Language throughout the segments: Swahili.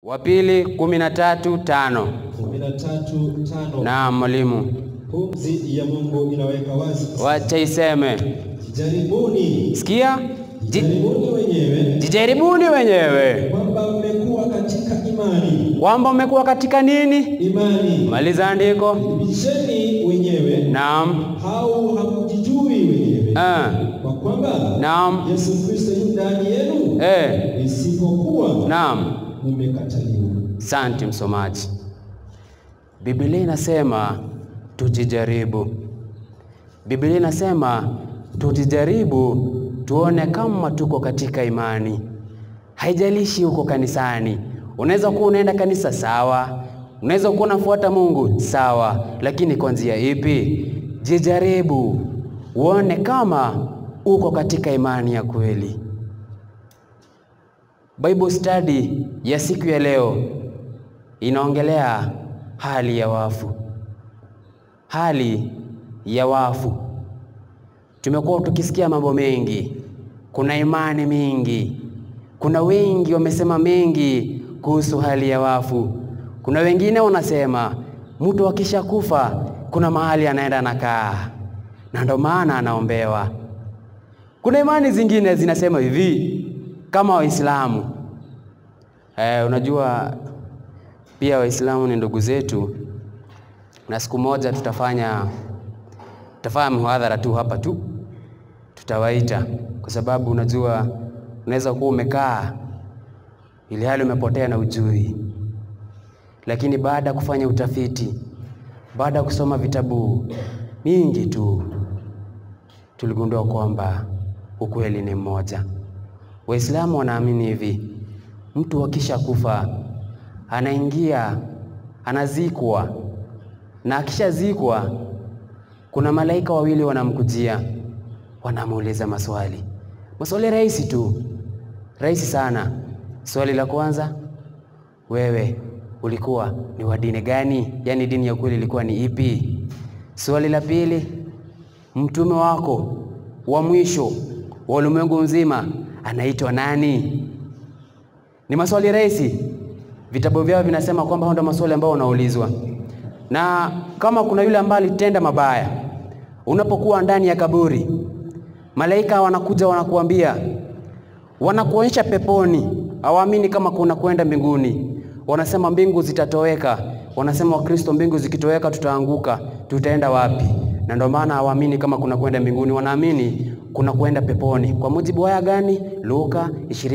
wa pili kumi na tatu tano. kumi na tatu tano. Naam mwalimu, Pumzi ya Mungu inaweka wazi, wacha iseme. jaribuni Sikia, Ji- jaribuni wenyewe jijaribuni wenyewe kwamba mmekuwa katika imani. kwamba umekuwa katika nini. Imani Maliza andiko. bisheni wenyewe, Naam, au hamjijui wenyewe ah, kwa kwamba naam, Yesu Kristo yu ndani yenu, eh, isipokuwa naam. mmekataliwa. Asante msomaji. Biblia inasema tujijaribu. Biblia inasema tujijaribu tuone kama tuko katika imani. Haijalishi uko kanisani. Unaweza kuwa unaenda kanisa sawa, unaweza kuwa unafuata Mungu sawa, lakini kwa njia ipi? Jijaribu uone kama uko katika imani ya kweli. Bible study ya siku ya leo inaongelea hali ya wafu. Hali ya wafu. Tumekuwa tukisikia mambo mengi, kuna imani mingi, kuna wengi wamesema mengi kuhusu hali ya wafu. Kuna wengine wanasema mtu akishakufa kuna mahali anaenda anakaa, na ndo maana anaombewa. Kuna imani zingine zinasema hivi kama Waislamu. Eh, unajua pia Waislamu ni ndugu zetu, na siku moja tutafanya tutafanya mhadhara tu hapa tu, tutawaita kwa sababu unajua unaweza kuwa umekaa ili hali umepotea na ujui, lakini baada ya kufanya utafiti, baada ya kusoma vitabu mingi tu, tuligundua kwamba ukweli ni mmoja. Waislamu wanaamini hivi, mtu akisha kufa anaingia anazikwa, na akishazikwa kuna malaika wawili wanamkujia, wanamuuliza maswali, maswali rahisi tu, rahisi sana. Swali la kwanza, wewe ulikuwa ni wa dini gani? Yaani dini ya kweli ilikuwa ni ipi? Swali la pili, mtume wako wa mwisho wa ulimwengu mzima anaitwa nani? Ni maswali rahisi. Vitabu vyao vinasema kwamba hao ndio maswali ambayo unaulizwa, na kama kuna yule ambaye alitenda mabaya, unapokuwa ndani ya kaburi, malaika wanakuja wanakuambia, wanakuonyesha peponi. Hawaamini kama kuna kwenda mbinguni, wanasema mbingu zitatoweka. Wanasema Wakristo, mbingu zikitoweka tutaanguka, tutaenda wapi? Na ndio maana hawaamini kama kuna kwenda mbinguni, wanaamini kuna kwenda peponi. Kwa mujibu wa aya gani? Luka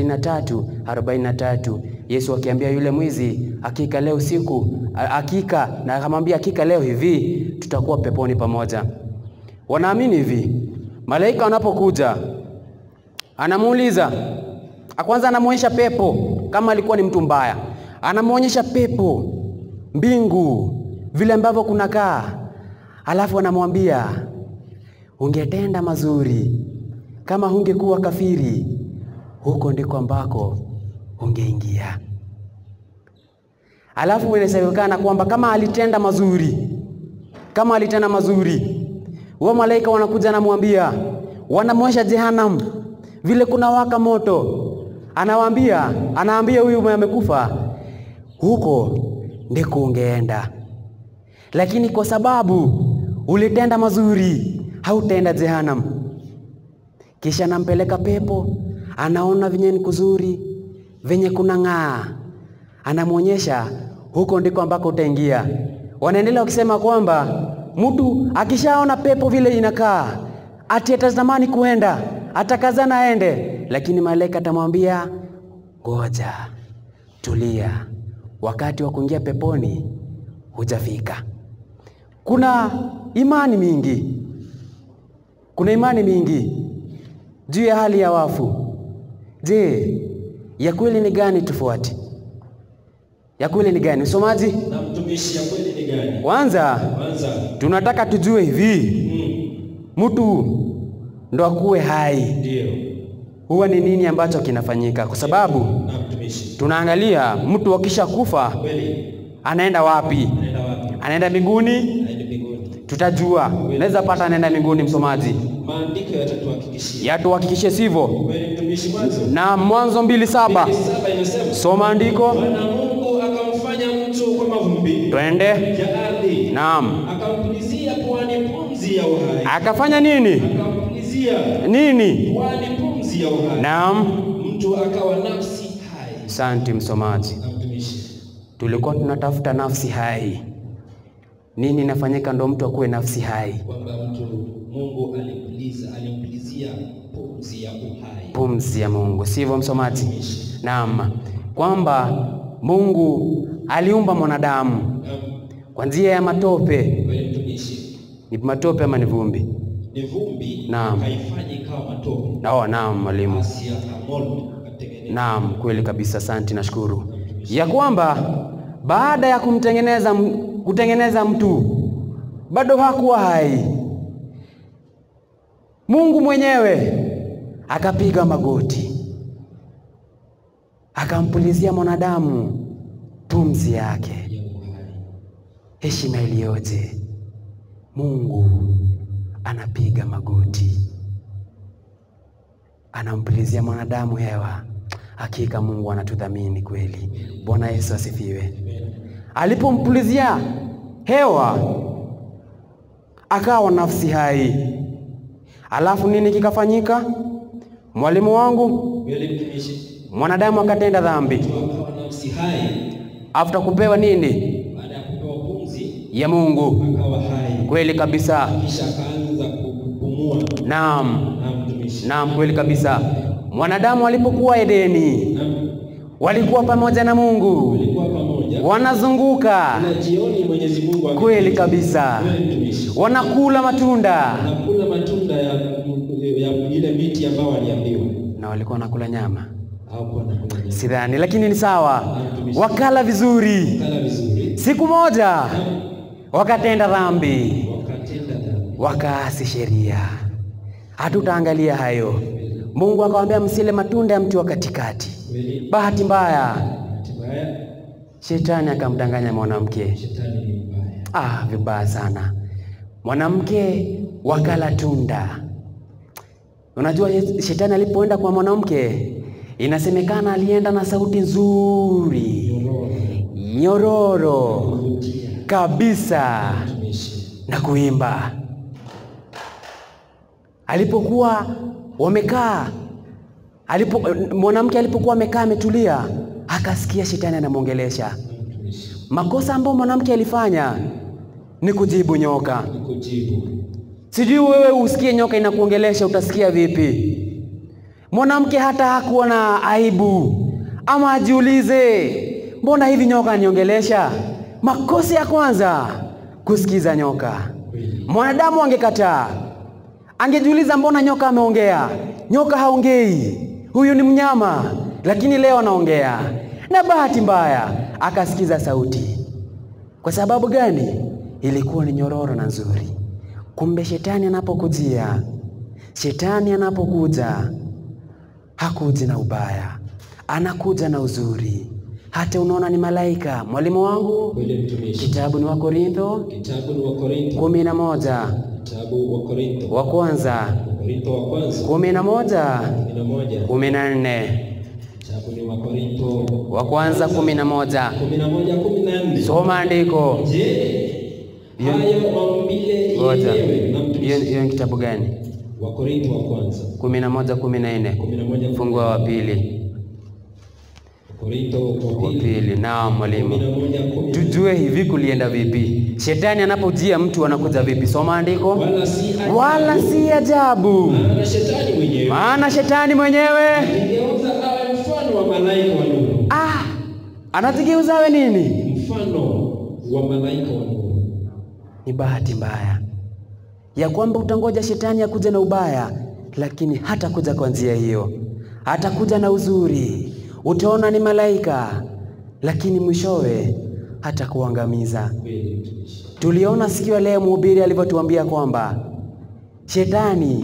23:43. Yesu akiambia yule mwizi, hakika leo siku hakika, na akamwambia hakika leo hivi tutakuwa peponi pamoja. Wanaamini hivi, malaika wanapokuja anamuuliza kwanza, anamwonyesha pepo kama alikuwa ni mtu mbaya, anamwonyesha pepo, mbingu, vile ambavyo kunakaa, alafu anamwambia ungetenda mazuri kama hungekuwa kafiri, huko ndiko ambako ungeingia. Alafu inasemekana kwamba kama alitenda mazuri, kama alitenda mazuri, wao malaika wanakuja namwambia, wanamwosha jehanamu, vile kuna waka moto, anawaambia, anaambia huyu mwenye amekufa, huko ndiko ungeenda, lakini kwa sababu ulitenda mazuri, hautaenda jehanamu. Kisha anampeleka pepo, anaona venye ni kuzuri, venye kuna ng'aa, anamwonyesha huko ndiko ambako utaingia. Wanaendelea wakisema kwamba mtu akishaona pepo vile inakaa, ati atatamani kuenda, atakazana aende, lakini malaika atamwambia ngoja, tulia, wakati wa kuingia peponi hujafika. Kuna imani mingi, kuna imani mingi juu ya hali ya wafu. Je, ya kweli ni gani tufuate? Ya kweli ni gani? Msomaji, Na mtumishi, ya kweli ni gani? kwanza Kwanza tunataka tujue hivi, mtu ndo akuwe hai, ndio huwa ni nini ambacho kinafanyika? Kwa sababu na mtumishi, tunaangalia mtu akisha kufa kweli anaenda wapi? anaenda wapi? Anaenda mbinguni? Aende mbinguni. tutajua. Naweza pata nenda mbinguni, msomaji, Maandiko yatatuhakikishia. yatuhakikishe sivyo. Kweli mtumishi, mwanzo Na Mwanzo mbili saba mbili saba inasema soma andiko, Bwana Mungu akamfanya mtu kwa mavumbi twende. ya ardhi, Naam, akampulizia puani pumzi ya uhai, akafanya nini akampulizia nini? puani pumzi ya uhai, Naam, mtu akawa nafsi hai. asante msomaji. Na mtumishi, Tulikuwa tunatafuta nafsi hai. Nini inafanyika ndo mtu akuwe nafsi hai? kwamba mtu Mungu alimpuliza alimpulizia pumzi ya uhai. Pumzi ya Mungu, sivyo msomaji? Naam, kwamba Mungu aliumba mwanadamu Naam, kwa njia ya matope. kweli mtumishi, Ni matope ama ni vumbi? ni vumbi Naam. haifanye ikawa matope, Oh, naam mwalimu. basi akamold akatengeneza. Naam, kweli kabisa, asante, nashukuru ya kwamba baada ya kumtengeneza m- kutengeneza mtu bado hakuwa hai. Mungu mwenyewe akapiga magoti akampulizia mwanadamu pumzi yake. ya uhai. Heshima iliyoje! Mungu anapiga magoti, anampulizia mwanadamu hewa. Hakika Mungu anatudhamini kweli. Bwana Yesu asifiwe. Alipompulizia hewa, akawa nafsi hai. Alafu nini kikafanyika? Mwalimu wangu, Kweli mtumishi, mwanadamu akatenda dhambi. mtu akawa nafsi hai After kupewa nini baada ya kupewa pumzi ya Mungu, akawa hai, kweli kabisa. kisha akaanza kupumua. Naam, Na mtumishi, naam, kweli kabisa. Mwanadamu alipokuwa Edeni, na walikuwa pamoja na Mungu, walikuwa pamoja wanazunguka, na jioni Mwenyezi Mungu ame- kweli kabisa, Kweli mtumishi, wanakula matunda nakula matunda ya, ya ile miti ambayo waliambiwa na walikuwa wanakula nyama, hawakuwa nakula nyama. sidhani, lakini ni sawa. Wakala vizuri. Kala vizuri, Siku moja wakatenda dhambi, wakatenda dhambi. wakaasi sheria. Hatutaangalia hayo. Mungu akawaambia msile matunda ya mti wa katikati. Kweli Bahati mbaya, bahati mbaya, shetani akamdanganya mwanamke. shetani ni mbaya. Ah, vibaya sana. Mwanamke wakala tunda. Unajua shetani alipoenda kwa mwanamke, inasemekana alienda na sauti nzuri nyororo Kuvutia kabisa mtumishi, na kuimba. Alipokuwa wamekaa alipo, mwanamke alipokuwa amekaa ametulia, akasikia shetani anamwongelesha. mtumishi, Makosa ambayo mwanamke alifanya ni kujibu nyoka. kujibu Sijui wewe usikie nyoka inakuongelesha utasikia vipi? Mwanamke hata hakuwa na aibu ama ajiulize, mbona hivi nyoka aniongelesha? Makosa ya kwanza kusikiza nyoka. kweli, Mwanadamu angekataa, angejiuliza mbona nyoka ameongea? Nyoka haongei, huyu ni mnyama, lakini leo anaongea. Na bahati mbaya akasikiza sauti. Kwa sababu gani? Ilikuwa ni nyororo na nzuri. Kumbe shetani anapokujia, shetani anapokuja hakuji na ubaya, anakuja na uzuri. Hata unaona ni malaika. Mwalimu wangu, kweli mtumishi. kitabu ni wa Korintho Kitabu ni wa Korintho, kumi na moja kitabu wa Korintho, wa kwanza wa Korintho wa kwanza kumi na moja kumi na moja kumi na nne kitabu ni wa Korintho wa kwanza kumi na moja kumi na moja kumi na nne Soma andiko. Je, hayo maumbile Ngoja, yenyewe na hiyo mtumishi hiyo ni kitabu gani? wa Korintho wa kwanza kumi na moja kumi na nne kumi na moja fungu wa pili Korintho wa wa pili pili. Naam kumi na mwalimu, moja kumi na tujue hivi kulienda vipi? Shetani anapojia mtu anakuja vipi? Soma andiko. wala si ajabu, Wala si ajabu, maana shetani mwenyewe maana shetani mwenyewe aligeuza awe mfano wa malaika wa nuru, ah, anajigeuza awe nini? mfano wa malaika wa nuru. Ni bahati mbaya ya kwamba utangoja shetani akuja na ubaya, lakini hatakuja kwa njia hiyo, hatakuja na uzuri. Utaona ni malaika, lakini mwishowe hatakuangamiza. Kweli mtumishi, Tuliona siku ya leo mhubiri alivyotuambia kwamba shetani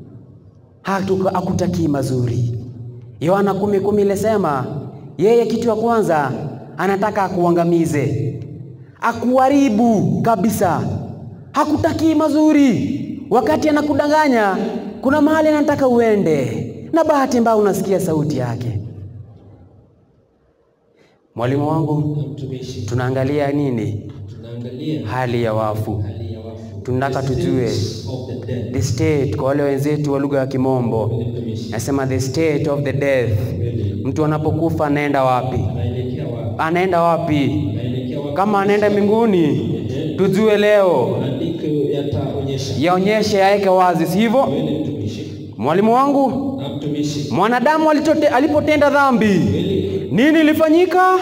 hatu- hakutakii mazuri. Yohana kumi kumi ilisema yeye kitu ya kwanza anataka akuangamize, akuharibu kabisa. hakutakii mazuri. Wakati anakudanganya, kuna mahali anataka uende, na bahati mbaya unasikia sauti yake. Mwalimu wangu, na mtumishi. tunaangalia nini? Tunaangalia Hali ya wafu, hali ya wafu. tunataka The tujue state of the dead. the state. Kwa wale wenzetu wa lugha ya Kimombo Kweli mtumishi. nasema the state of the death. Kweli. Mtu anapokufa anaenda wapi? Anaelekea wapi? Anaenda wapi? Anaelekea wapi? Kama anaenda mbinguni, tujue leo, Maandiko yataonyesha. yaonyeshe, yaweke wazi, si hivyo? Kweli mtumishi. Mwalimu wangu, Na mtumishi. mwanadamu alichote, alipotenda dhambi, Kweli. nini ilifanyika?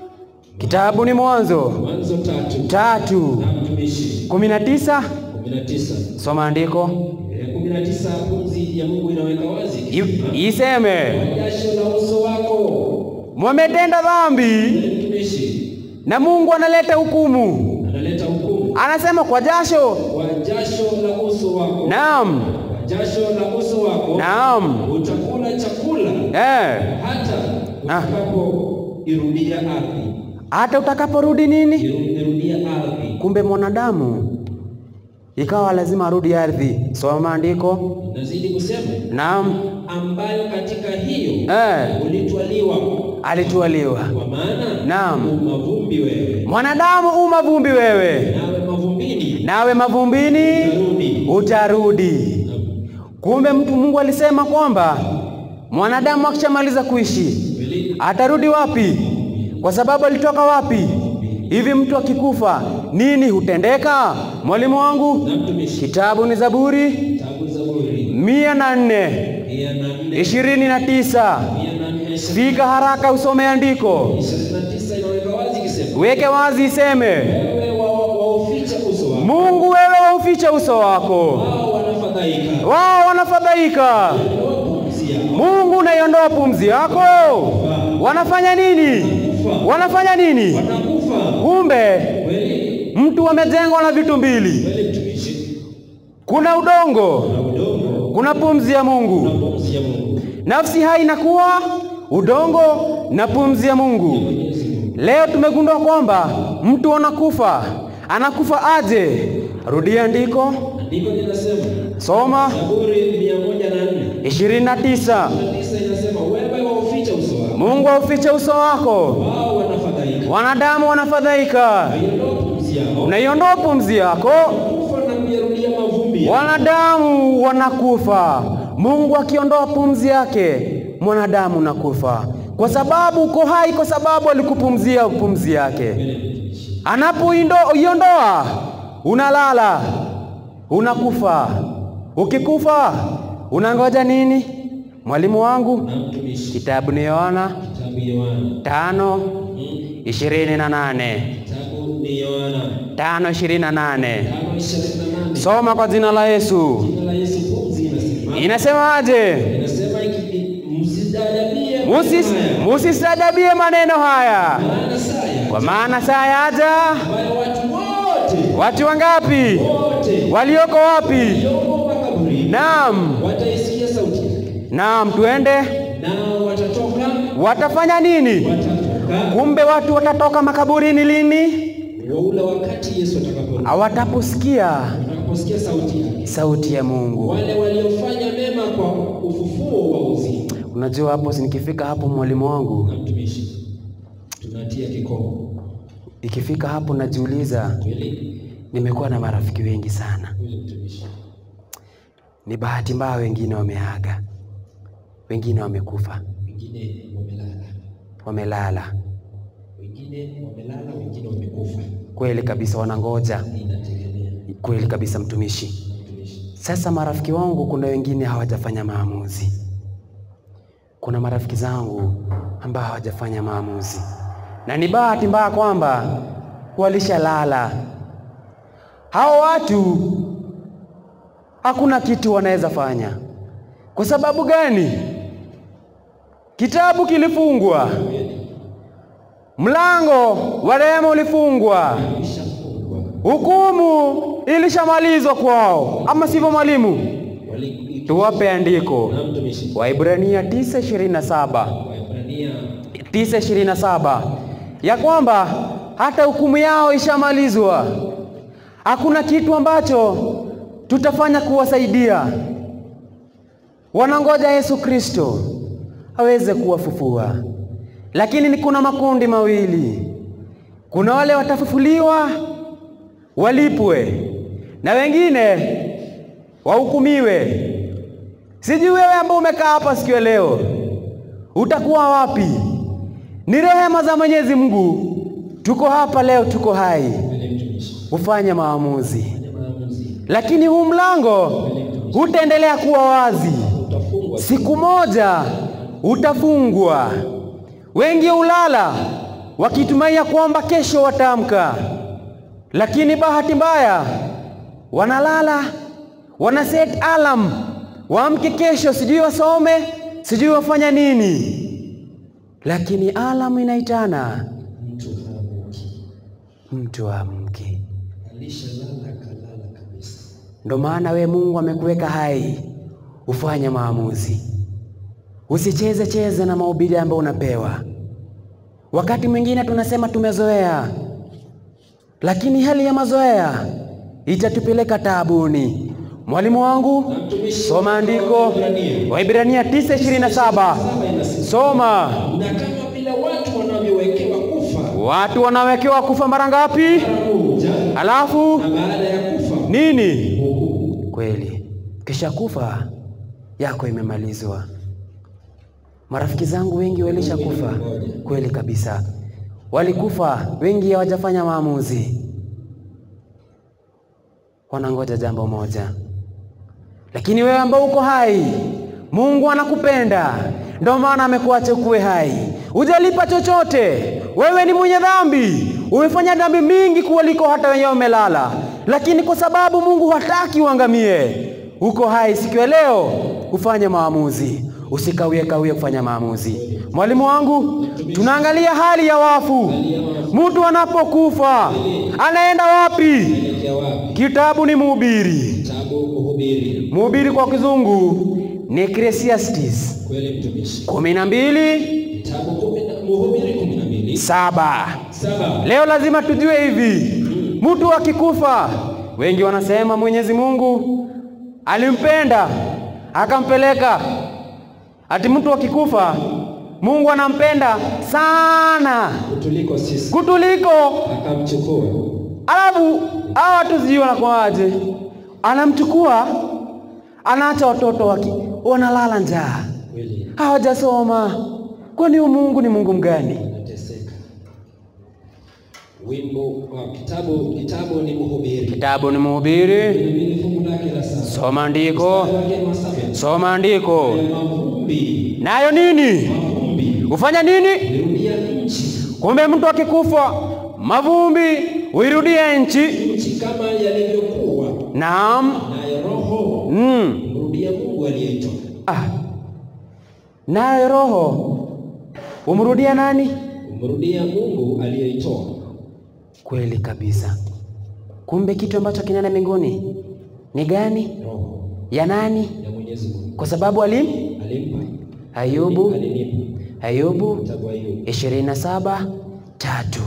Kitabu ni Mwanzo Mwanzo tatu. tatu Na mtumishi. kumi na tisa. kumi na tisa. Soma andiko Eh, kumi na tisa pumzi ya Mungu inaweka wazi. I- iseme, Kwa jasho la uso wako. mwametenda dhambi Kweli mtumishi. na Mungu analeta hukumu. Analeta hukumu. Anasema kwa jasho. Kwa jasho la uso wako. Naam, Kwa jasho la uso wako. naam, Utakula chakula eh, hata Ah. utakapoirudia ardhi. hata utakaporudi nini? Iru- Irudia ardhi. Kumbe mwanadamu ikawa lazima arudi ardhi. Soma andiko. Nazidi kusema Naam, ambayo katika hiyo eh, ulitwaliwa alitwaliwa. kwa maana Naam. u mavumbi wewe Mwanadamu u mavumbi wewe, nawe mavumbini nawe mavumbini utarudi. utarudi. Kumbe mtu Mungu alisema kwamba mwanadamu akishamaliza kuishi Kweli? atarudi wapi? Kwa sababu alitoka wapi? Hivi mtu akikufa nini hutendeka? Mwalimu wangu, Na mtumishi kitabu ni Zaburi tabu Zaburi mia na nne mia na nne ishirini na tisa. mia na nne Fika haraka usome andiko, ishirini na tisa inaweka wazi ikisema weke wazi, iseme wewe wa- wa- wauficha uso wako Mungu, wewe wauficha uso wako, wao wanafadhaika wao wanafadhaika. Ondoa pumzi yao Mungu unaiondoa pumzi yako, wanafanya nini? Wanafanya nini? wanakufa Kumbe kweli mtu amejengwa na vitu mbili, kweli mtumishi kuna udongo, na udongo kuna pumzi ya na Mungu. pumzi ya Mungu Nafsi hai inakuwa udongo na pumzi ya Mungu. Mwenyezi Mungu Leo tumegundua kwamba mtu anakufa, anakufa aje? Rudia andiko, andiko linasema soma Zaburi mia moja na nne 29. na tisa inasema wewe wauficha uso wako Mungu aufiche uso wako, wao wanafadhaika wanadamu wanafadhaika. Iondoa pumzi yao Unaiondoa pumzi yako, kufa na kuyarudia mavumbi yao. wanadamu wanakufa. Mungu akiondoa pumzi yake, mwanadamu nakufa, kwa sababu uko hai, kwa sababu alikupumzia pumzi yake. Anapoiondoa unalala, unakufa. Ukikufa unangoja nini? Mwalimu wangu, na mtumishi kitabu ni Yohana kitabu Yohana tano Hmm. ishirini na nane kitabu ni Yohana tano ishirini na nane tano ishirini na nane Soma kwa jina la Yesu. jina la Yesu pumzi inasema Inasemaje? inasema iki- msistaajabie Musis, haya, musistajabie maneno haya, maana saya kwa maana saa yaja. ambayo watu wote Watu wangapi wote walioko wapi? walioko makaburini Naam, wataisikia sauti yake naam, tuende. nao watatoka Watafanya nini? watatoka Kumbe watu watatoka makaburini lini? wa ule wakati Yesu atakaporudi Wataposikia watakaposikia sauti yake sauti ya Mungu. wale waliofanya mema kwa ufufuo wa uzima Unajua hapo, si nikifika hapo, mwalimu wangu, na mtumishi tunatia kikomo ikifika hapo najiuliza, kweli nimekuwa na marafiki wengi sana. kweli mtumishi Ni bahati mbaya, wengine wameaga, wengine wamekufa, wengine wamelala wamelala. wengine wamelala wengine wamekufa Kweli kabisa, wanangoja. inategemea Kweli kabisa, mtumishi. na mtumishi Sasa marafiki wangu, kuna wengine hawajafanya maamuzi. Kuna marafiki zangu ambao hawajafanya maamuzi, na ni bahati mbaya kwamba walishalala. Hao watu hakuna kitu wanaweza fanya. Kwa sababu gani? Kitabu kilifungwa, mlango wa rehema ulifungwa, ishafungwa hukumu ilishamalizwa kwao, ama sivyo mwalimu? wali Tuwape andiko na mtumishi Waibrania 9:27 Waebrania 9:27 ya kwamba hata hukumu yao ishamalizwa, hakuna kitu ambacho tutafanya kuwasaidia. Wanangoja Yesu Kristo aweze kuwafufua, lakini ni kuna makundi mawili. Kuna wale watafufuliwa walipwe, na wengine wahukumiwe. Sijui wewe ambao umekaa hapa siku ya leo utakuwa wapi? Ni rehema za Mwenyezi Mungu, tuko hapa leo, tuko hai, Kweli mtumishi. ufanye maamuzi, Fanya maamuzi. lakini huu mlango utaendelea kuwa wazi. Utafungwa. Siku moja utafungwa. Wengi ulala wakitumainia kwamba kesho wataamka, lakini bahati mbaya wanalala, wana set alarm waamke kesho, sijui wasome, sijui wafanya nini, lakini alarm inaitana Mtu haamuki. mtu amke. Alishalala kalala kabisa. Ndo maana we Mungu amekuweka hai, ufanye maamuzi, usicheze cheze na mahubiri ambayo unapewa. Wakati mwingine tunasema tumezoea, lakini hali ya mazoea itatupeleka taabuni. Mwalimu wangu, Na mtumishi soma andiko Waebrania. Waibrania 9:27 Saba inasema, soma. na kama vile watu wanavyowekewa kufa Watu wanawekewa kufa mara ngapi? mara moja, Alafu na baada ya kufa nini? hukumu. Kweli, kisha kufa yako imemalizwa. Marafiki zangu wengi walishakufa, kweli kabisa, walikufa wengi, hawajafanya maamuzi, wanangoja jambo moja. Lakini wewe ambao uko hai, Mungu anakupenda, ndio maana amekuacha ukuwe hai. Hujalipa chochote, wewe ni mwenye dhambi, umefanya dhambi mingi kuliko hata wenyewe umelala, lakini kwa sababu Mungu hataki uangamie, uko hai siku ya leo, ufanye maamuzi, usikawie kawie kufanya maamuzi. Mwalimu wangu, tunaangalia hali ya wafu. Mtu anapokufa anaenda wapi? Elekea wapi? Kitabu ni Mhubiri. Kitabu Mhubiri. Mhubiri kwa kizungu ni Ecclesiastes Kweli mtumishi. kumi na mbili Kitabu kumi na Mhubiri kumi na mbili saba. saba. Leo lazima tujue hivi, mtu akikufa, wengi wanasema Mwenyezi Mungu alimpenda akampeleka. Ati mtu akikufa, Mungu anampenda sana Kutuliko sisi kutuliko akamchukua Alafu hawa watu sijui wanakuwaje, anamchukua anaacha watoto waki wanalala njaa, kweli, hawajasoma. Kwani huyu Mungu ni Mungu mgani? anateseka. Wimbo wa kitabu kitabu ni Mhubiri Kitabu ni Mhubiri, Vilevile fungu lake la saba soma andiko, Mstari wake wa saba. soma andiko. Ya mavumbi Nayo nini? mavumbi Ufanya nini? lirudia nchi Kumbe mtu akikufa, mavumbi uirudie nchi. nchi kama yalivyokuwa, Naam. naye roho Mm. mrudia Mungu aliyeitoa. Ah. Nayo roho umrudia nani? Umrudia Mungu aliyeitoa. Kweli kabisa. Kumbe kitu ambacho kinaenda mbinguni ni gani? Roho Ya nani? ya Mwenyezi Mungu Kwa sababu alim alimpa Ayubu alinipa Ayubu kitabu Ayubu. 27 tatu.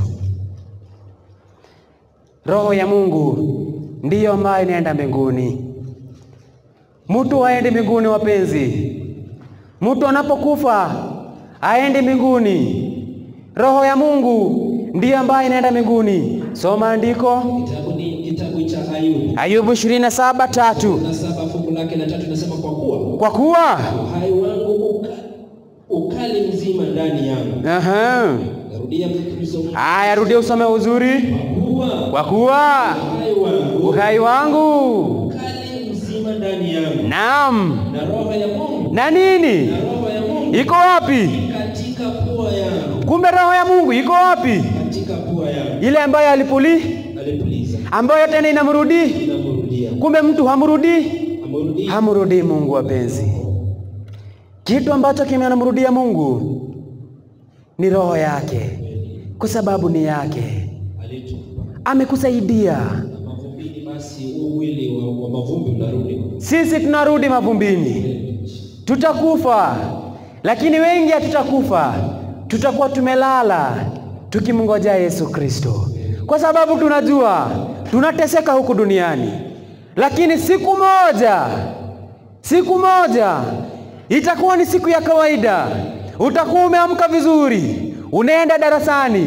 Roho ya Mungu ndiyo ambayo inaenda mbinguni. Mtu haendi mbinguni, wapenzi. Mtu anapokufa haendi mbinguni. Roho ya Mungu ndiyo ambayo inaenda mbinguni. Soma andiko Kitabu ni kitabu cha Ayubu Ayubu 27 tatu. na saba fungu lake la tatu nasema, kwa kuwa Kwa kuwa uhai wangu uka, ukali mzima ndani yangu. aha, Narudia mfululizo, haya, rudia usome uzuri. kwa kuwa Kwa kuwa uhai wangu uhai wangu ukali mzima ndani yangu, naam, na roho ya Mungu na nini na roho ya Mungu iko wapi? katika pua yangu, Kumbe roho ya Mungu iko wapi? katika pua yangu. Ile ambayo alipuli, Alipuliza, ambayo tena inamrudi. inamrudia, Kumbe mtu hamrudi, amrudia hamrudii Mungu. Wapenzi, kitu ambacho kimemrudia Mungu ni roho yake, kwa sababu ni yake, alitupa amekusaidia. na mavumbini, basi huu mwili wa, wa mavumbi unarudi Sisi tunarudi mavumbini, tutakufa, lakini wengi hatutakufa, tutakuwa tumelala tukimngojea Yesu Kristo, kwa sababu tunajua tunateseka huku duniani, lakini siku moja, siku moja itakuwa ni siku ya kawaida. Utakuwa umeamka vizuri, unaenda darasani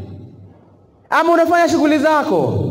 ama unafanya shughuli zako,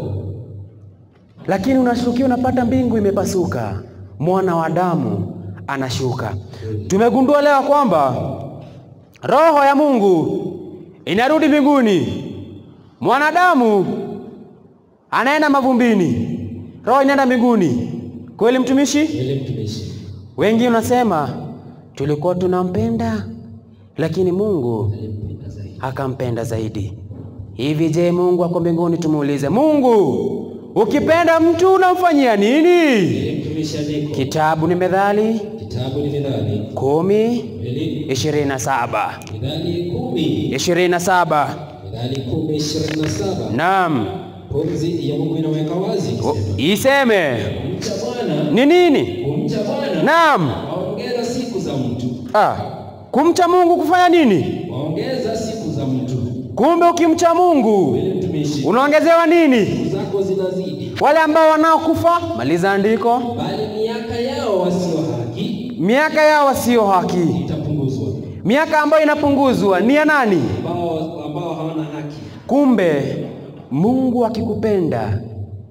lakini unashukia, unapata mbingu imepasuka, mwana wa Adamu anashuka. Tumegundua leo kwamba roho ya Mungu inarudi mbinguni, mwanadamu anaenda mavumbini, roho inaenda mbinguni. Kweli mtumishi? Kweli mtumishi. Wengi unasema tulikuwa tunampenda, lakini Mungu Alimpenda zaidi. akampenda zaidi. Hivi je, Mungu ako mbinguni? Tumuulize Mungu, ukipenda mtu unamfanyia nini? Kweli mtumishi andiko. Kitabu ni Methali Kitabu ni Mithali. kumi Kweli ishirini na saba Mithali kumi. ishirini na saba Mithali kumi ishirini na saba. Naam, Pumzi ya Mungu inaweka wazi O- kusema, iseme kumcha Bwana, ni nini? kumcha Bwana Naam, waongeza siku za mtu, ah, kumcha Mungu kufanya nini? waongeza siku za mtu. Kumbe ukimcha Mungu Kweli mtumishi, unaongezewa nini? siku zako zinazidi, Wale ambao wanaokufa, maliza andiko, bali miaka yao wasio haki miaka yao wasio haki. itapunguzwa, Miaka ambayo inapunguzwa ni ya nani? ambao ambao hawana haki. Kumbe Mungu akikupenda,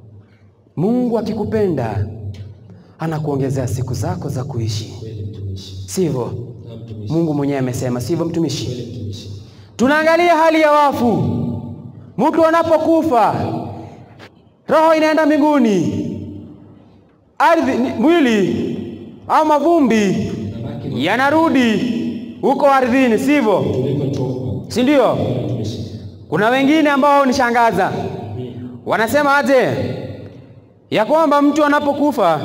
Mungu akikupenda anakuongezea siku zako za kuishi, Kweli mtumishi, sivyo? na mtumishi, Mungu mwenyewe amesema, sivyo mtumishi? kweli mtumishi, Tunaangalia hali ya wafu. Mtu anapokufa roho inaenda mbinguni, ardhi, ni- mwili au mavumbi nabaki yanarudi huko ardhini, sivyo? tulipotoka. Si ndio? Kweli mtumishi, Kuna wengine ambao nishangaza, wanasema aje ya kwamba mtu anapokufa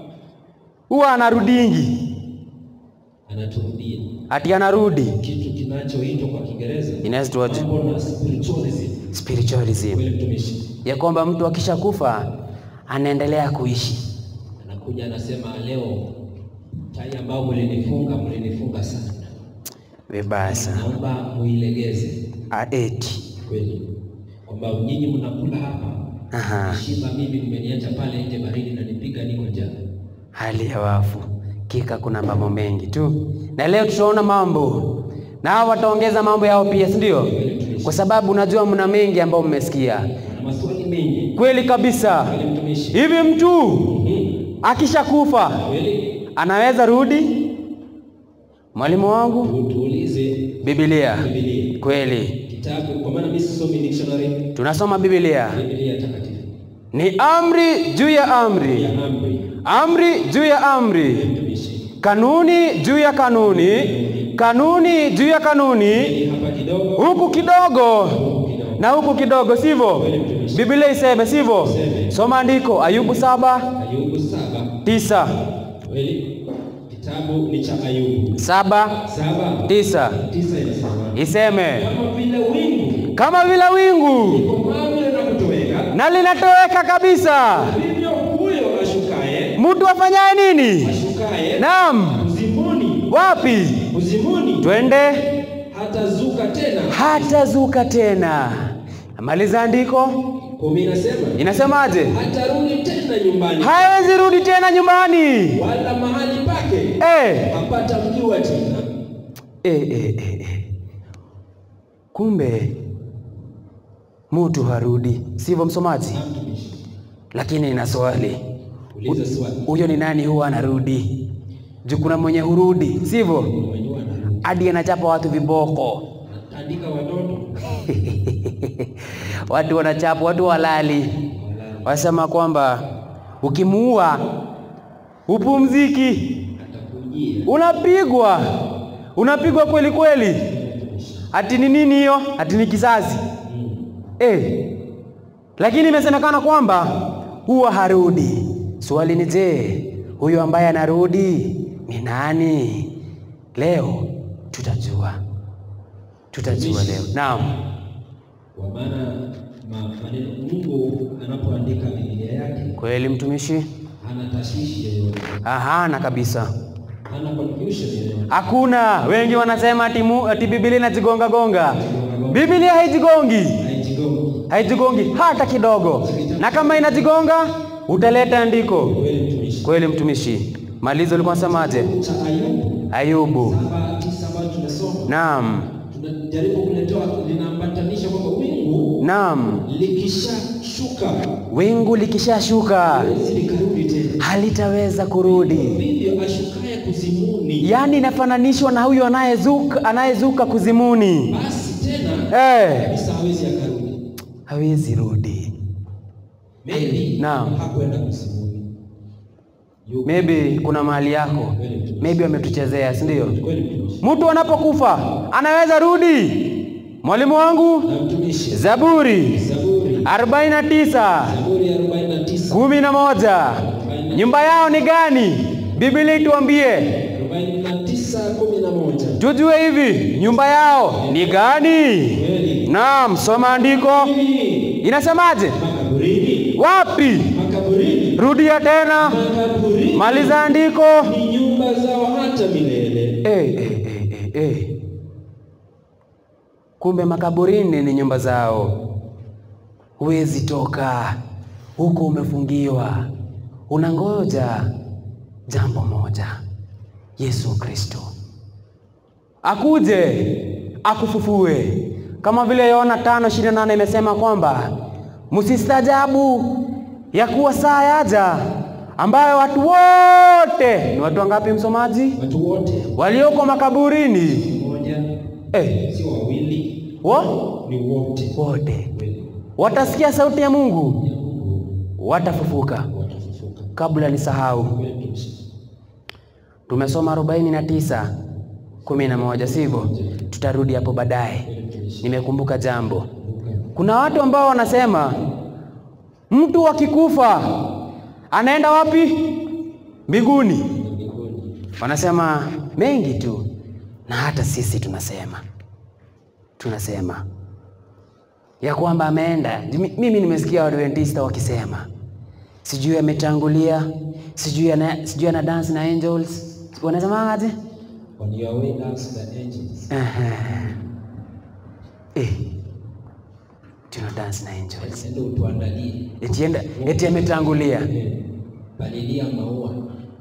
huwa anarudingi, anaturudia ati anarudi. kitu kinachoitwa kwa Kiingereza Inaitwa mambo na spiritualism. spiritualism, Kweli mtumishi, ya kwamba mtu akishakufa anaendelea kuishi. anakuja anasema, leo tai ambao mlinifunga mlinifunga sana, Vibaya sana. naomba muilegeze. A- eti Kweli kwamba nyinyi mnakula hapa Aha. shiba, mimi mmeniacha pale nje baridi na nipiga, niko njaa. hali ya wafu kika, kuna mambo mengi tu, na leo tutaona mambo na hao wataongeza mambo yao pia, si ndio? Kwa sababu unajua mna mengi ambayo mmesikia. Wana maswali mengi. Kweli kabisa. Kweli mtumishi, Hivi mtu Mhm. akishakufa kweli anaweza rudi? Mwalimu wangu, Tu- tuulize Biblia. Biblia Kweli kitabu, kwa maana mimi sisomi dictionary. tunasoma Biblia, Biblia takatifu ni amri juu ya amri, ya amri. amri juu ya amri, Mtumishi, kanuni juu ya kanuni, kanuni juu ya kanuni, Hili hapa kidogo huku kidogo huku kidogo. na huku kidogo, sivyo? Biblia iseme, sivyo? Soma andiko Ayubu saba Ayubu saba tisa kweli, kitabu ni cha Ayubu saba saba tisa tisa inasema iseme kama vile wingu kama vile wingu likomavyo na kutoweka, na linatoweka kabisa, vivyo huyo ashukaye mtu afanyaye nini? ashukaye Naam, uzimuni wapi? uzimuni Twende hatazuka tena. hatazuka tena. Maliza andiko, Kumi inasema inasemaje? hatarudi tena nyumbani Hawezi rudi tena nyumbani. wala mahali pake Eh, hapata mjua tena. eh, eh, eh, eh. Kumbe mtu harudi, sivyo msomaji? Na mtumishi, Lakini ina swali, uliza swali. huyo ni nani huwa anarudi? Juu kuna mwenye hurudi, sivyo? Mwenyewe anarudi. Hadi anachapa watu viboko, Andika watoto watu wanachapa, watu walali, wasema kwamba ukimuua upumziki, atakujia. unapigwa, unapigwa kweli kweli. Ati ni nini hiyo? Ati ni kizazi eh. Lakini imesemekana kwamba huwa harudi. Swali ni je, huyo ambaye anarudi ni nani? Leo tutajua, tutajua leo. Naam, Kwa maana ma- maneno Mungu anapoandika Biblia yake kweli mtumishi, hana tashwishi yoyote, ahana kabisa, hana confusion yoyote. hakuna. Wengi wanasema ati, mu, ati Biblia inajigonga gonga. Biblia haijigongi. Haijigongi. haijigongi hata kidogo, na kama inajigonga utaleta andiko. Kweli mtumishi. Kweli mtumishi. Malizo ulikuwa unasemaje? Cha Ayubu Ayubu. saba tisa ambayo tumesoma Naam, tunajaribu kuletewa, linaambatanisha kwamba wingu naam. likishashuka Wingu likishashuka haliwezi likarudi tena. halitaweza kurudi. Vivyo ashukaye kuzimuni, Yaani inafananishwa na huyo anayezuka anayezuka kuzimuni, basi tena eh, kabisa hawezi akarudi. hawezi rudi. Maybe Naam. hakwenda kuzimuni. Yuko. Maybe kuna mahali yako, Kweli mtumishi. maybe wametuchezea, si ndio? Kweli mtumishi. Mtu anapokufa anaweza rudi. Mwalimu wangu, Na mtumishi. Zaburi Zaburi. 49 Zaburi ya 49. kumi na moja. Nyumba yao ni gani? Biblia ituambie 49 11. tujue hivi, nyumba yao ni gani? Kweli. Naam, soma andiko, Mimi, inasemaje? Makaburini. Wapi? Makaburini. Rudia tena, Makaburini. maliza andiko. Ni nyumba zao hata milele. Eh, eh, eh, eh, eh. Kumbe makaburini ni nyumba zao, huwezi toka huko, umefungiwa, unangoja jambo moja, Yesu Kristo akuje akufufue, kama vile Yohana tano ishirini na nane imesema kwamba msistajabu ya kuwa saa yaja ambayo watu wote ni watu wangapi, msomaji? Watu wote walioko makaburini moja, eh, si wawili, wo, ni wote. wote Kweli. watasikia sauti ya Mungu, Ya Mungu watafufuka. watafufuka. Kabla nisahau, Kweli mtumishi. tumesoma arobaini na tisa kumi na moja sivyo? Tutarudi hapo baadaye. Kweli mtumishi. Nimekumbuka jambo. Kumbuka. Kuna watu ambao wanasema mtu akikufa anaenda wapi? Mbinguni. Mbinguni. Wanasema mengi tu, na hata sisi tunasema tunasema ya kwamba ameenda. Mi- Mimi nimesikia Waadventista wakisema sijui ametangulia, sijui ana, sijui ana dance na angels, wanasema aje? On your way dance the angels. Ehe. Eh, tuna dance na angels, Ende utuandalie. eti, enda- eti ametangulia, Eh, Palilia maua.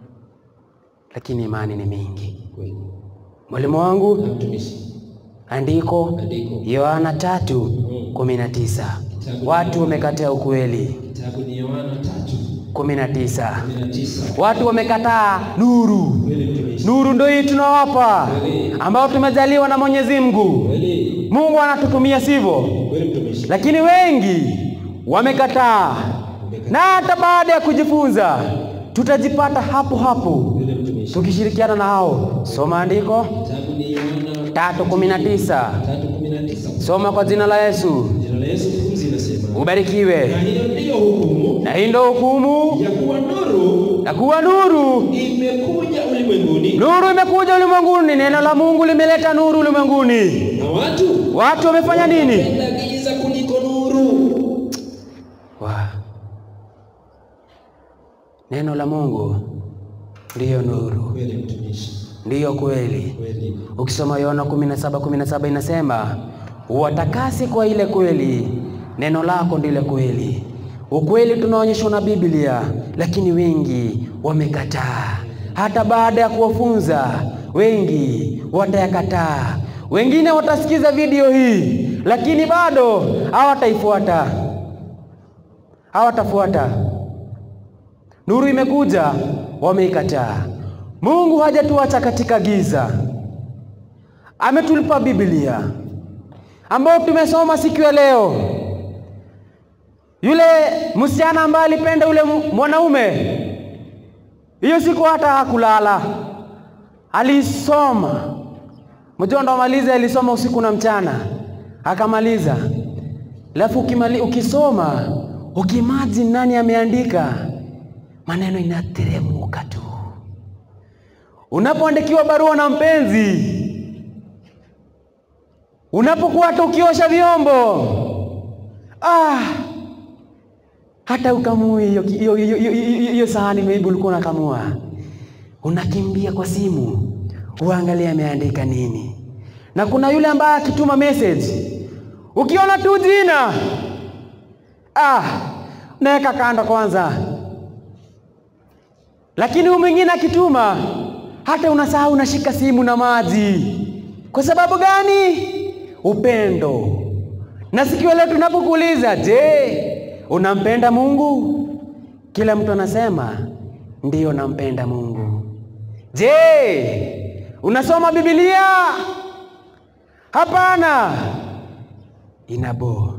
lakini imani ni mingi. Kweli. Mwalimu wangu Na mtumishi. Andiko Andiko. Yohana tatu kumi na tisa watu wamekataa ukweli. Kitabu ni Yohana tatu kumi na tisa kumi na tisa. watu wamekataa nuru. Kweli mtumishi. Nuru ndio hii tunawapa, ambao tumejaliwa na Mwenyezi Mungu. Kweli. Mungu anatutumia sivyo, Kweli mtumishi. lakini wengi wamekataa, na hata baada ya kujifunza tutajipata hapo hapo Kweli mtumishi. tukishirikiana na hao. Soma andiko Kitabu ni Yohana tatu kumi na tisa tatu kumi na tisa. soma kwa jina la Yesu. Jina la Yesu pumzi inasema. Na Ubarikiwe. hiyo ndiyo hukumu Na hii ndio hukumu ya kuwa nuru ya kuwa nuru. imekuja ulimwenguni Nuru imekuja ulimwenguni, neno la Mungu limeleta nuru ulimwenguni. na watu Watu wamefanya nini? wanapenda giza kuliko nuru. Wa. Neno la Mungu ndiyo nuru, Kweli mtumishi. ndiyo kweli. Kweli. Ukisoma Yohana 17 17 inasema uwatakasi kwa ile kweli, neno lako ndile kweli. Ukweli tunaonyeshwa na Biblia, lakini wengi wamekataa. Hata baada ya kuwafunza, wengi watayakataa. Wengine watasikiza video hii, lakini bado hawataifuata, hawatafuata. Nuru imekuja, wameikataa. Mungu hajatuacha katika giza, ametulipa Biblia ambayo tumesoma siku ya leo. Yule msichana ambaye alipenda yule mu- mwanaume, hiyo siku hata hakulala, alisoma. Mjua ndo amaliza, alisoma usiku na mchana, akamaliza. Alafu ukimali, ukisoma ukimagine nani ameandika, maneno inateremuka tu. Unapoandikiwa barua na mpenzi, unapokuwa hata ukiosha vyombo, ah, hata ukamui hiyo hiyo- hiyo- hiyo- hiyo- hiyo sahani maybe ulikuwa unakamua, unakimbia kwa simu uangalie ameandika nini. Na kuna yule ambaye akituma message, ukiona tu jina ah, naweka kando kwanza. Lakini huyu mwingine akituma, hata unasahau unashika simu na maji. Kwa sababu gani? Upendo. Na sikio letu tunapokuuliza, je, unampenda Mungu? Kila mtu anasema ndiyo, nampenda Mungu. Je, unasoma Biblia? Hapana, inabo.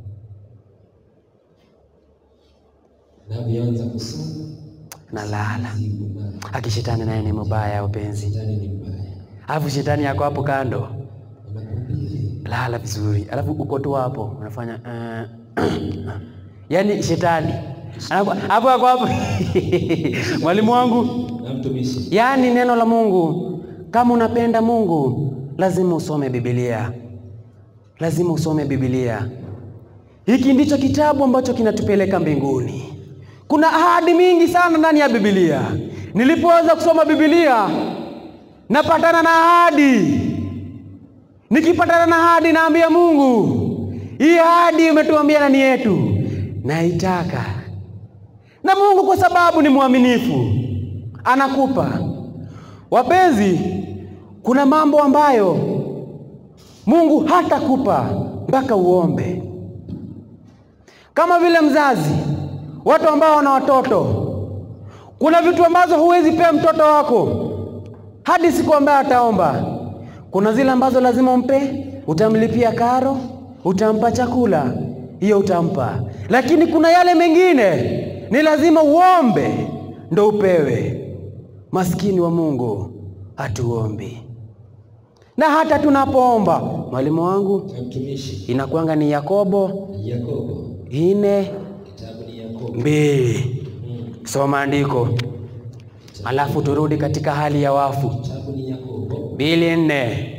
Navyoanza kusoma Nalala. siku na Aki shetani naye ni mubaya, upenzi. shetani ni mbaya, Alafu shetani yako hapo kando, anakuhubiri lala vizuri, alafu uko tu hapo unafanya uh, yaani shetani anaku- hapo hapo hapo mwalimu wangu na mtumishi Yaani neno la Mungu, kama unapenda Mungu lazima usome Biblia, lazima usome Biblia. Hiki ndicho kitabu ambacho kinatupeleka mbinguni. Kuna ahadi mingi sana ndani ya Biblia. Nilipoanza kusoma Biblia napatana na ahadi. Nikipatana na ahadi naambia Mungu, hii ahadi umetuambia nani yetu, naitaka na Mungu kwa sababu ni mwaminifu anakupa. Wapenzi, kuna mambo ambayo Mungu hatakupa mpaka uombe, kama vile mzazi, watu ambao wana watoto. Kuna vitu ambazo huwezi pea mtoto wako hadi siku ambayo ataomba. Kuna zile ambazo lazima umpe, utamlipia karo, utampa chakula, hiyo utampa. Lakini kuna yale mengine ni lazima uombe ndo upewe. Maskini wa Mungu hatuombi, na hata tunapoomba, mwalimu wangu, na mtumishi inakuanga ni Yakobo Yakobo, ine kitabu ni Yakobo mbili. Mm. Soma andiko, alafu turudi katika hali ya wafu. kitabu ni Yakobo mbili nne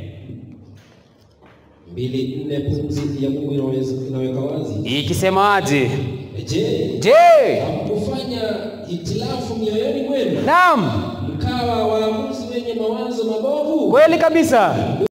mbili nne. Pumzi ya Mungu inaweza- inaweka wazi. ikisemaje? Je, Je, hamkufanya hitilafu mioyoni mwenu naam, mkawa waamuzi wenye mawazo mabovu? kweli kabisa.